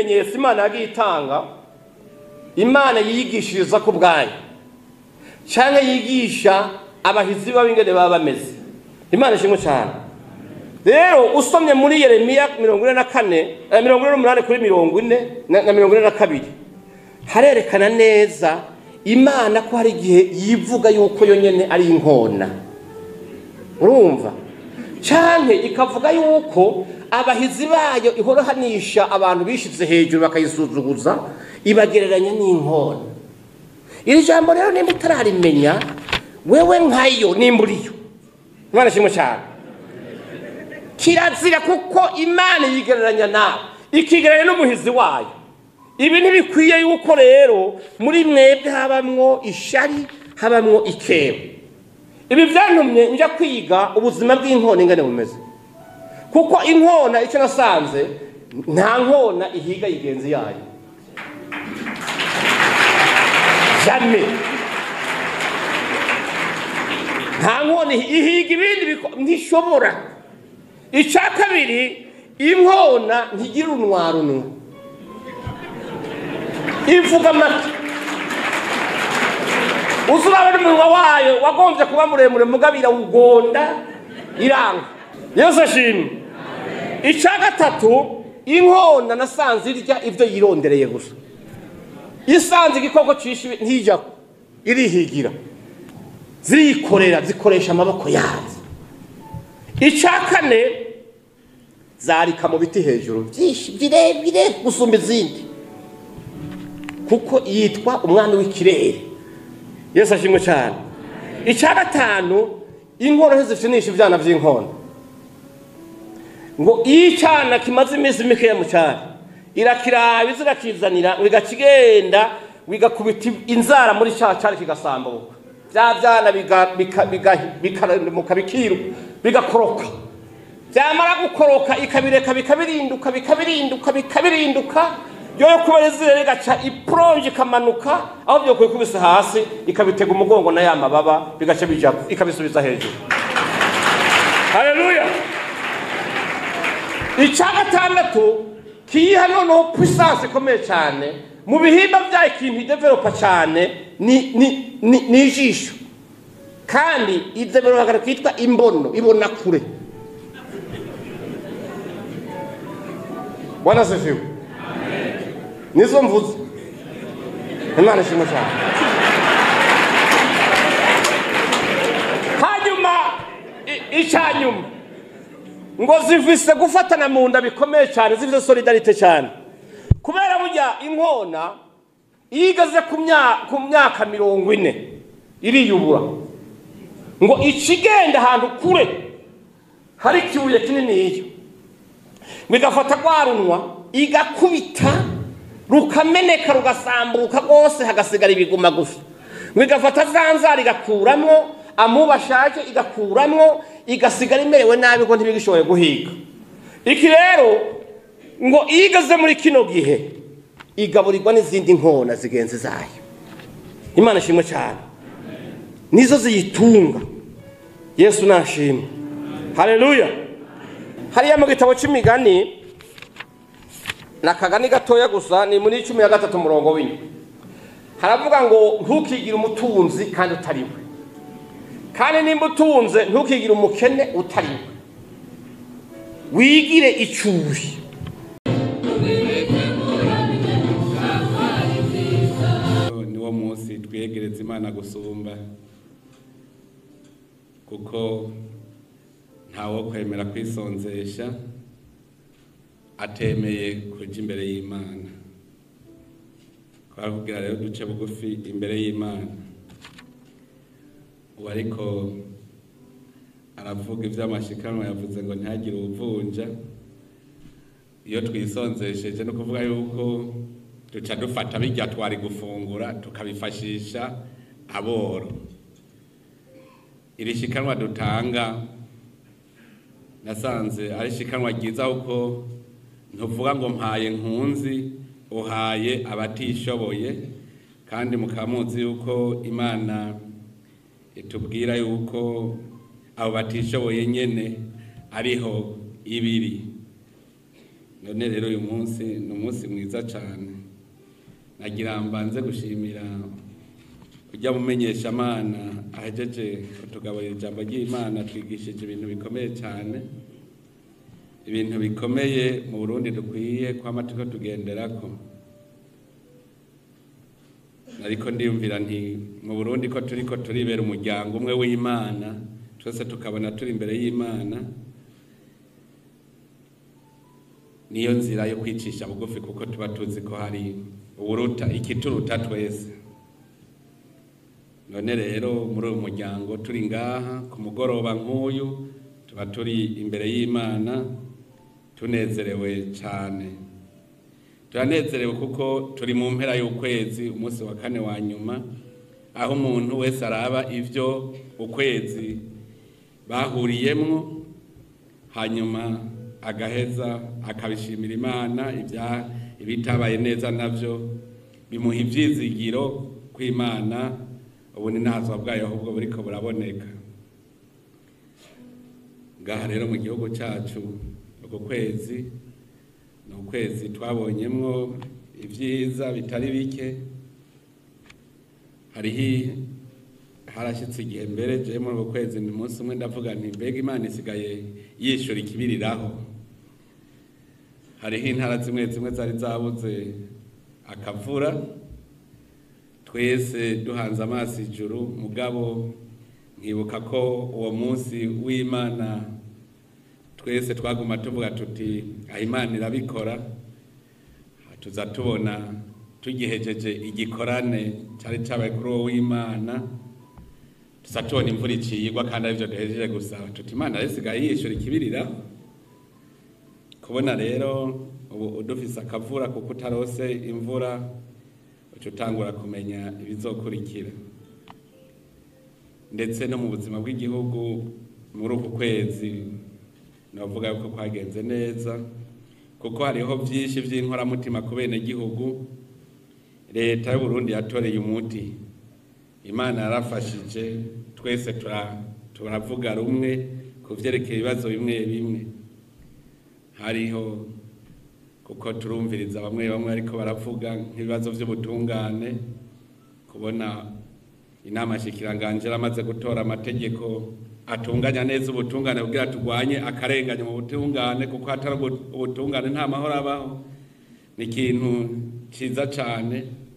ibimenyetso imana yagiye itanga imana yigishiriza ku bwayo cyangwa yigisha abahizi b'abingene baba bameze imana ishimwe cyane rero usomye muri yeremiya mirongo ine na kane eh, mirongo ine n'umunani kuri mirongo ine na na mirongo ine na kabiri harerekana neza imana ko hari igihe yivuga yuko yo nyene ari inkona urumva cyane ikavuga yuko abahizi bayo ihorohanisha abantu bishize hejuru bakayisuzuguza ibagereranya n'inkona iri jambo rero nimba utararimenya wewe nkayo nimba uriyo imana ishimwe cyane kirazira kuko imana yigereranya nawe ikigereranya n'umuhizi wayo ibi ntibikwiye yuko rero muri mwebwe habamwo ishari habamwo ikebo ibi byantumye njya kwiga ubuzima bw'inkona ingane bumeze kuko inkona icyo nasanze nta nkona ihiga yigenzi yayo jame nta nkona ihi- ihiga ibindi biko- ntishobora icya kabiri inkona ntigira unwarunwa ivuga amata uzi urabona umunwa wayo wagombye kuba muremure mugabira ugonda iranga yesu ashimwe icya gatatu inkona nasanze irya ibyo yirondereye gusa isanze igikoko cishe ntijyaho irihigira zirikorera zikoresha amaboko yazo icya kane zarika mu biti hejuru byinshi birebire gusumba izindi kuko yitwa umwana w'ikirere yesu ashimwe cyane icya gatanu inkono ntizipfinisha ibyana by'inkono ngo iyo icyana kimaze iminsi mikeya mu cyaro irakiraba iza irakizanira ngo igakigenda bigakubita inzara muri cya cyari kigasambuka bya byana biga- bika- biga- bikaramuka bikiruka bigakoroka byamara gukoroka ikabireka bikabirinduka bikabirinduka bikabirinduka yoyo kubera izina rigaca iporonje ikamanuka aho byo kubikubise hasi ikabitega umugongo na ya mababa bigaca bija ikabisubiza hejuru haleluya icya gatandatu kiyiha noneho puissance ikomeye cyane mu bihimba byayo ikintu idevelopa cyane ni ni ni ni ijisho kandi idevelopa kitwa imbono ibona kure bwana sifiwe nizo mvuze imana ishimwe cyane hanyuma i- icya nyuma ngo zivise gufatana mu nda bikomeye cyane zifite solidarite cyane kubera burya inkona iyo igeze ku mya- ku myaka mirongo ine iriyubura ngo ikigenda ahantu kure hari ikibuye kinini iyo ngo igafata rwa runwa igakubita rukameneka rugasambuka rwose hagasigara ibiguma gusa ngo igafata za nzara igakuramo amuba ashaje igakuramo igasigara imerewe nabi ngo ntibigishoboye guhiga iki rero ngo iyo igeze muri kino gihe igaburirwa n'izindi nkona zigenzi zayo imana ishimwe cyane nizo ziyitunga yesu nashimwe haleluya hariya mu gitabo cy'imigani ni akagani gatoya gusa ni muri cumi na gatatu umurongo w'inyuma haravuga ngo ntukigire umutunzi kandi utari we kandi nimba utunze ntukigire umukene utari we wigire icuri niwo munsi twiyegereza imana gusumba kuko ntawo kwemera kwisonzesha atemeye kuja imbere y'imana twarakubwira rero duce bugufi imbere y'imana ubu ariko aravuga ivy'amashikanwa yavuze ngo ntihagire ubuvunja iyo twisonzesheje no kuvuga yuko duca dufata bijya twari gufungura tukabifashisha aboro iri shikanwa dutanga nasanze ari shikanwa ryiza kuko ntuvuga ngo mpaye nkunzi uhaye abatishoboye kandi mukaba muzi yuko imana itubwira yuko abo batishoboye nyene ariho ibiri none rero uyu munsi ni umunsi mwiza cyane nagira mbanze gushimira kujya mumenyesha amana ahejeje kutugaburira ijambo ry'imana twigishije ibintu bikomeye cyane ibintu bikomeye mu burundi dukwiye kwama turiko tugenderako ariko ndiyumvira nti mu burundi ko turiko turibera umuryango umwe w'imana twese tukabona turi imbere y'imana niyo nzira yo kwicisha bugufi kuko tuba tuzi ko hari uburuta ikituruta twese none rero muri uyu muryango turi ngaha ku mugoroba nk'uyu tuba turi imbere y'imana tunezerewe cyane turanezerewe kuko turi mu mpera y'ukwezi umunsi wa kane wa nyuma aho umuntu wese araba ibyo ukwezi bahuriyemwo hanyuma agaheza akabishimira imana ibya ibitabaye neza nabyo bimuha ibyizigiro ko imana ubu ni ntazwa bwayo ahubwo buriko buraboneka ngaha rero mu gihugu cyacu uku kwezi ni ukwezi twabonyemwo ibyiza bitari bike hariho harashyitse igihe mbere je muri uku kwezi ni umunsi umwe ndavuga nti mbega imana isigaye yishyura ikibiriraho hariho intara zimwe zimwe zari zabuze akavura twese duhanze amaso ijuru mugabo nkibuka ko uwo munsi w'imana twese twaguma tuvuga tuti aho imana irabikora tuza tubona tugihejeje igikorane cyari cyabaye kuri uwo w'imana tuza tubona imvura iciyigwa kandi aribyo duhejeje gusaba tuti imana rero isigaye yishyura ikibirira kubona rero ubu udufise akavura kuko utarose imvura uca utangura kumenya ibizokurikira ndetse no mu buzima bw'igihugu muri uku kwezi navuga yuko kwagenze neza kuko hariho byinshi by'inkoramutima ku bene gihugu leta y'uburundi yatoreye umuti imana yarafashije twese turavuga rumwe ku byerekeye ibibazo bimwe bimwe hariho kuko turumviriza bamwe bamwe ariko baravuga nk'ibibazo by'ubutungane kubona inama shikiranganje amaze gutora amategeko atunganya neza ubutungane kugira turwanye akarenganya mu butungane kuko hatari ubutungane nta mahoro abaho ni ikintu cyiza cyane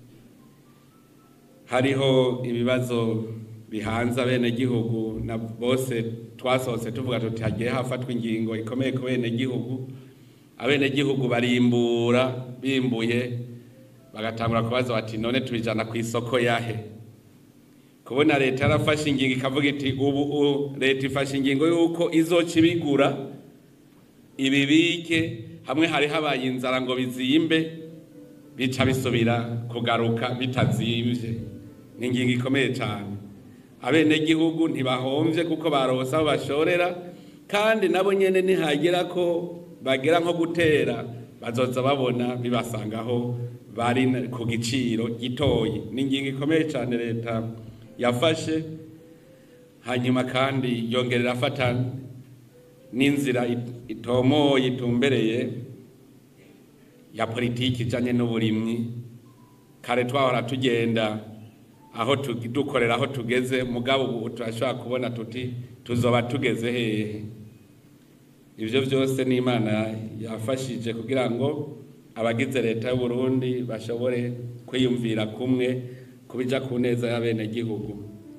hariho ibibazo bihanze abenegihugu na bose twasohotse tuvuga tuti hagiye hafatwa ingingo ikomeye ku benegihugu abenegihugu barimbura bimbuye bagatangura kubaza bati none tubijana ku isoko yahe kubona leta yarafashe ingingo ikavuga iti ubu leta ifashe ingingo y'uko izoca ibigura ibibike hamwe hari habaye inzara ngo bizimbe bica bisubira kugaruka bitazimvye ni ingingo ikomeye cyane abenegihugu ntibahomvye kuko barose aho bashorera kandi nabo nyene nihagera ko bagera nko gutera bazoza babona bibasangaho bari ku giciro gitoyi ni ingingo ikomeye cyane leta yafashe hanyuma kandi yongerera afata n'inzira itomoye itumbereye ya politiki ijanye n'uburimyi kare twahora tugenda aho dukorera aho tugeze mugabo ubu turashobora kubona tuti tuzoba tugeze hehe ibyo byose ni imana yafashije kugira ngo abagize leta y'u Burundi bashobore kwiyumvira kumwe kubija ku neza y'abenegihugu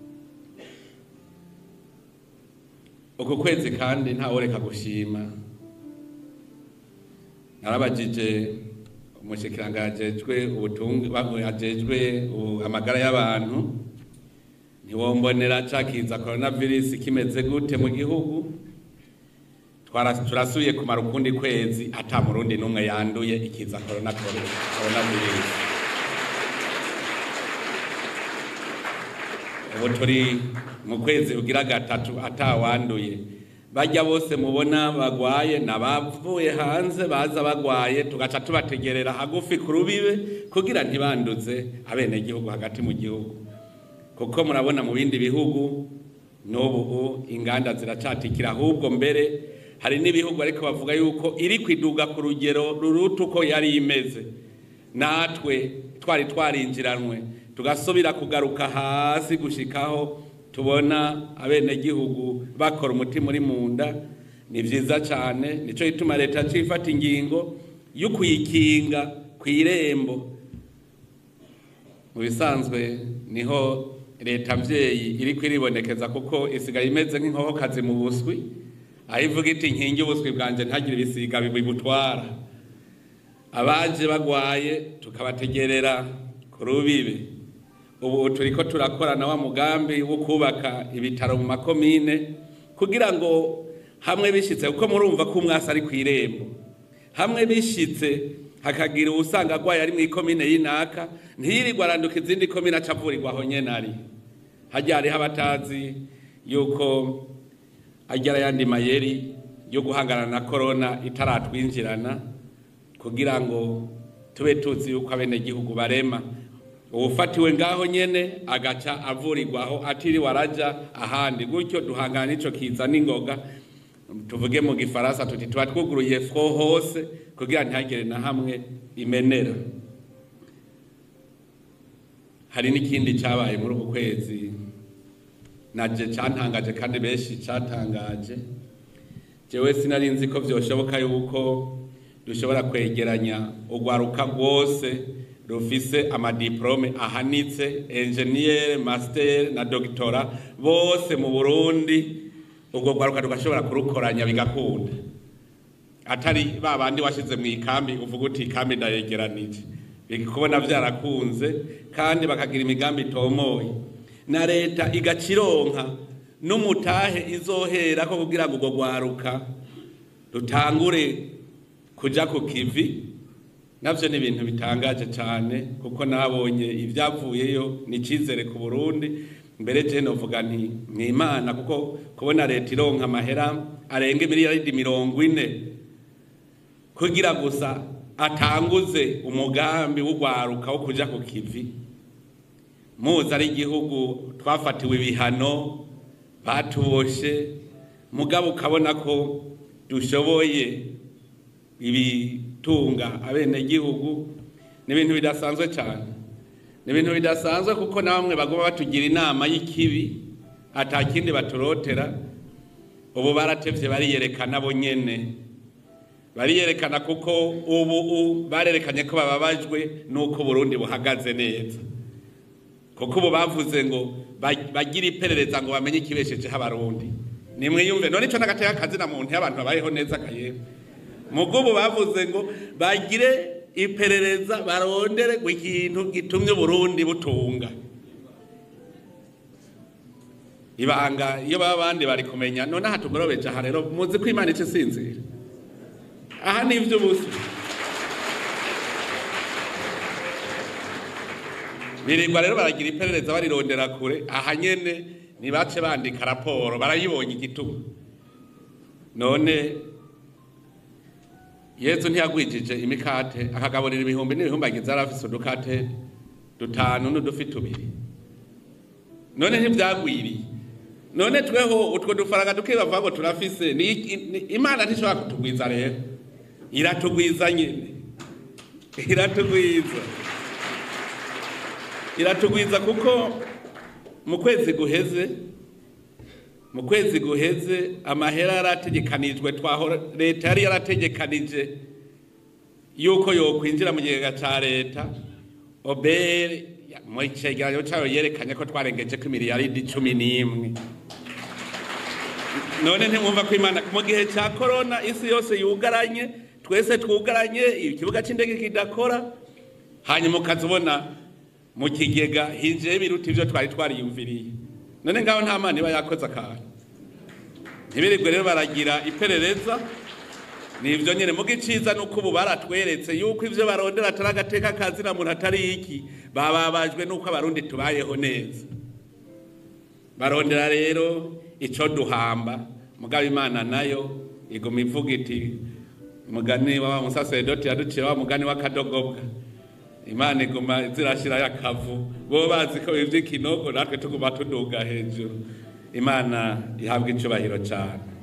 uku kwezi kandi ntaworeka gushima narabajije umushikiranga ajejwe ubutunga ajejwe amagara y'abantu ntiwombonera cakiza coronavirus kimeze gute mu gihugu turasubiye kumara ukundi kwezi ata murundi n'umwe yanduye ikiza coronavirus ubu turi mu kwezi ugira gatatu atawanduye bajya bose mubona bagwaye nabavuye hanze baza bagwaye tugaca tubategerera hagufi ku rubibe kugira ntibanduze abenegihugu hagati mu gihugu kuko murabona mu bindi bihugu n'ubu inganda ziracatikira ahubwo mbere hari n'ibihugu ariko bavuga yuko iri kwiduga ku rugero ruruta uko yari imeze natwe twari twarinjiranwe tugasubira kugaruka hasi gushikaho tubona abenegihugu bakora umutima uri mu nda ni byiza cyane nicyo gituma leta cifata ingingo yo kuyikinga ku irembo mu bisanzwe niho leta mvyeyi iri kwiribonekeza kuko isigaye imeze nk'inkokokazi mu buswi aho ivuga iti nkingi ubuswi bwanje ntagire ibisiga bibutwara abaje bagwaye tukabategerera ku rubibe ubu turiko turakorana wa mugambi wo kubaka ibitaro mu makomine kugira ngo hamwe bishitse kuko murumva ko umwasi ari ku irembo hamwe bishitse hakagira uwusanga agwaye ari mu ikomine y'inaka ntiyirirwa aranduka izindi komine aca avurirwa aho nyene ari harya hariho abatazi yuko arya ayandi mayeri yo guhangana na korona itaratwinjirana kugira ngo tube tuzi yuko abenegihugu barema uwufatiwe ngaho nyene agaca avurirwaho atiriwe araja ahandi gutyo duhangana n'ico kiza n'ingoga tuvuge mu gifaransa tuti tuba twuguruye fro hose kugira ntihagire na hamwe imenera hari n'ikindi cyabaye muri uku kwezi naje cyantangaje kandi benshi cyatangaje jewe sinari nzi ko byoshoboka yuko dushobora kwegeranya urwaruka rwose rufise amadiplome ahanitse enjeniyeri masiteri na dogitora bose mu burundi urwo rwaruka rugashobora kurukoranya bigakunda atari ba bandi washyize mu ikambi uvuga uti ikambi ndayegeranije kubona byarakunze kandi bakagira imigambi itomoye na leta igacironka n'umutahe izohera ko kugira ngo urwo rwaruka rutangure kuja ku kivi navyo ni ibintu bitangaje cyane kuko nabonye ibyavuyeyo ni icyizere ku burundi mbere je novuga nti ni imana kuko kubona leta ironka amahera arenga miliyaridi mirongo ine kugira gusa atanguze umugambi w'urwaruka wo kuja ku kivi muzi ari igihugu twafatiwe ibihano batuboshe mugabo ukabona ko dushoboye ibitunga abenegihugu ni ibintu bidasanzwe cyane ni ibintu bidasanzwe kuko na bamwe bagomba batugira inama y'ikibi atakindi baturotera ubu baratevye bariyerekana bo nyene bariyerekana kuko ubu barerekanye ko bababajwe n'uko Burundi buhagaze neza kuko ubu bavuze ngo bagire iperereza ngo bamenye ikibeshejeho abarundi nimwiyumve none ico n'agateka akazi na muntu y'abantu babayeho neza kayewe mugo ubu bavuze ngo bagire iperereza barondere ngo ikintu gitumye Burundi butunga ibanga iyo baba abandi bari kumenya none aha tugorobeje aha rero muzi ko imana ica isinzira aha ni ivy'ubusa birirwa rero baragira iperereza barirondera kure aha nyene ntibace bandika raporo barayibonye igituma none yezu ntiyagwijije imikate akagaburira ibihumbi n'ibihumbi agize yari afise udukate dutanu n'udufi tubiri none ntibyagwiriye none tweho utwo dufaranga duke bavuga ngo turafise ni imana ntishobora kutugwiza rero iratugwiza nyine iratugwiza iratugwiza kuko mu kwezi guheze mu kwezi guheze amahera yarategekanijwe twahora leta yari yarategekanije yuko yokwinjira mu kigega ca leta obere mu cegeranyo cayo yerekanye ko twarengeje ko imiliyaridi cumi n'imwe none ntimwumva ko imana mu gihe ca korona isi yose yugaranye twese twugaranye ikibuga c'indege kidakora hanyuma ukazibona mu kigega hinjiye biruta ivyo twari twariyumviriye none ngaho nta mana iba yakoze akantu ntibirirwe rero baragira iperereza ni ibyo nyine muga iciza ni uko ubu baratweretse yuko ibyo barondera atari agateka kazina muntu atari iki bababajwe n'uko abarundi tubayeho neza barondera rero icyo duhamba mugabo imana nayo iguma ivuga iti umugani wa musaseredoti yaduciye wa mugani w'akadogobwa imana iguma zirashyirayo akavu bo bazi ko iby'ikinogo natwe tuguma tuduga hejuru imana ihabwa icyubahiro cyane